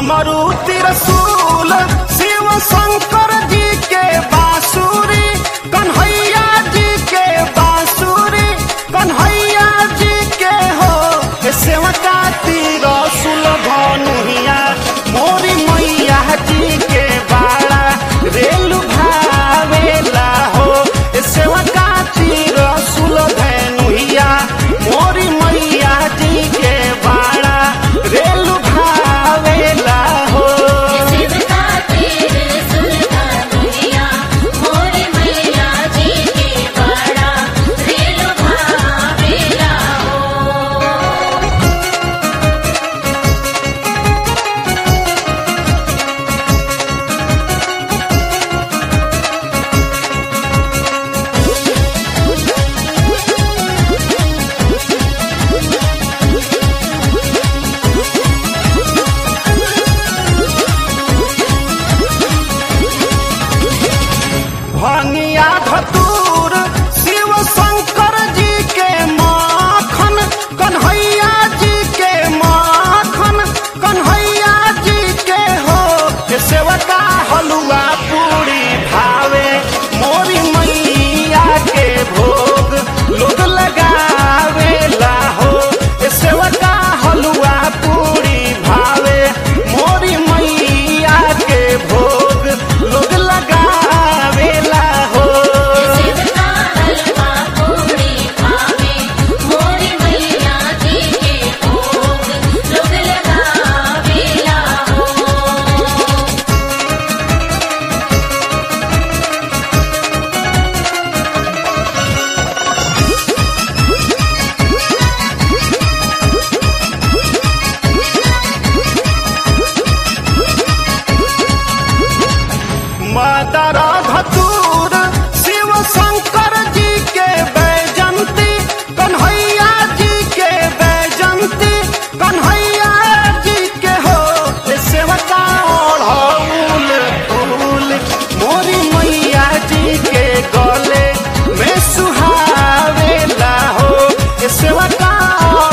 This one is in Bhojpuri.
मारुति रसूल शिव शंकर जी के बांसुरी कन्हैया जी के बांसुरी कन्हैया जी के हो हे सेवका ती रसूल धनुहिया मोरी मैया जी के बाड़ा रेलु भावेला हो हे सेवका ती रसूल धनुहिया मोरी मैया जी के बाड़ा रेलु भावेला हो शिवका तेरे सुलगा दुनिया मोरी मैया जी के बड़ा रेल भावेला हो भंगिया धतूर शिव शंकर जी के माखन कन्हैया जी के माखन कन्हैया जी के हो के सेवका हलुआ पूरी भावे मोरी मैया के भोग लोग लगावेला हो के सेवका हलुआ पूरी भावे मोरी मैया के भोग लोग लगावेला हो शिवका हलवा पूरी भावे मोरी मैया जी के भोग लोग लगावेला हो मातारा धतूर शिव शंकर जी के बैजंती कन्हैया जी के बैजंती कन्हैया जी के हो ए सेवका ओढ़ौल फूल मोरी मैया जी के गले में सुहावेला हो ए सेवका